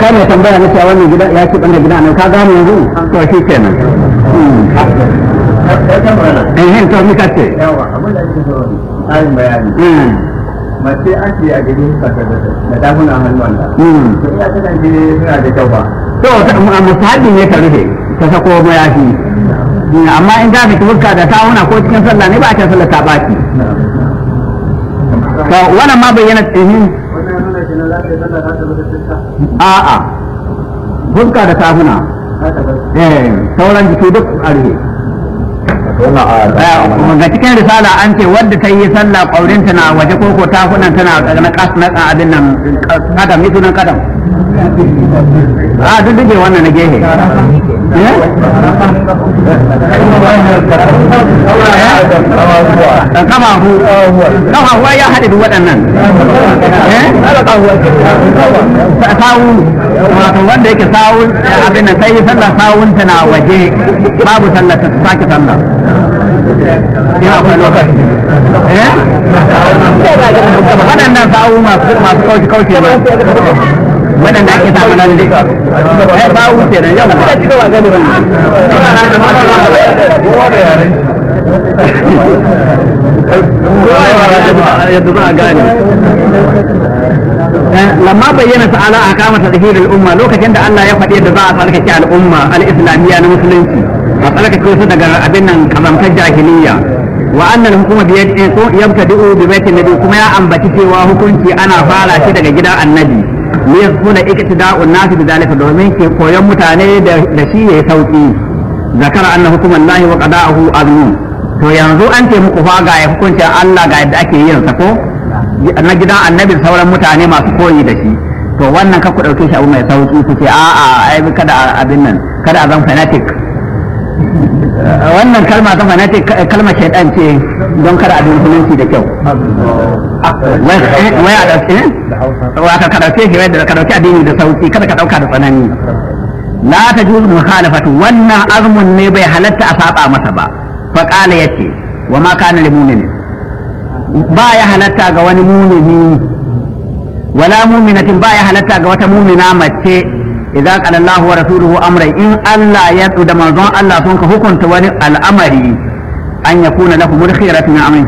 kai mai tambaya na cewa wannan gida ya ci banda gida ne ka gane yanzu to shi kenan eh hin to mi kace yawa abin da ake so tsarin bayani mace an ce a gari ka da dakuna hannun da Mm. to iya kasance suna da kyau ba to musahabi ne ta rufe ta sako mayafi amma in za ka fuska da tawuna ko cikin sallah ne ba a ce sallah ta baki to wannan ma bayyana tsihin wannan nuna shi na za ka yi sallah za ta bada fuska a'a fuska da tafuna za ta bada eh sauran jiki duk a rufe ga cikin risala an ce wadda ta yi sallah ƙaurinta na waje koko tafunan tana na kas na abin nan kadam ni sunan kadam a duk duke wannan na gehe kamahu kamahu ya haɗe duk waɗannan sawu wato wanda yake sawu abin nan sai sallah sawunta na waje babu sallah ta sake sallah ina akwai lokaci eh waɗannan sawu masu masu kauce kauce ba waɗanda ake samu nan dai eh sawu ce da yau yadda za a gane lamma bayyana ta'ala a kama tadhhir al-umma lokacin da Allah ya faɗi yadda za a tsarkake al'umma al-islamiyya na musulunci a tsarkake su daga abin nan kazamtar jahiliyya wa annal hukuma bi yabtadi'u bi baitin nabi kuma ya ambaci cewa hukunci ana fara shi daga gidan annabi ne yakuna iktida'un nas bi zalika domin ke koyon mutane da shi yayi sauki zakara anna hukumallahi wa qada'uhu azmun to yanzu an ce muku fa ga hukuncin Allah ga yadda ake yin sa ko na gidan annabi sauran mutane masu koyi da shi to wannan ka ku dauke shi abu mai sauki ku ce a'a ai kada abin nan kada a zan fanatic wannan kalma ta fanatic kalmar shaidan ce don kada a bi musulunci da kyau wai a dauke wata ka dauke shi da ka dauke addini da sauki kada ka dauka da tsanani la ta juzu mukhalafatu wannan azmun ne bai halatta a saba masa ba fa qala yace wa ma kana lil mu'minin ba ya halatta ga wani mumini wala muminatin ba ya halatta ga wata mumina mace idza qala Allah wa rasuluhu amran in Allah ya da manzon Allah sun ka hukunta wani al'amari an yakuna lahu mulkhiyatun min amrin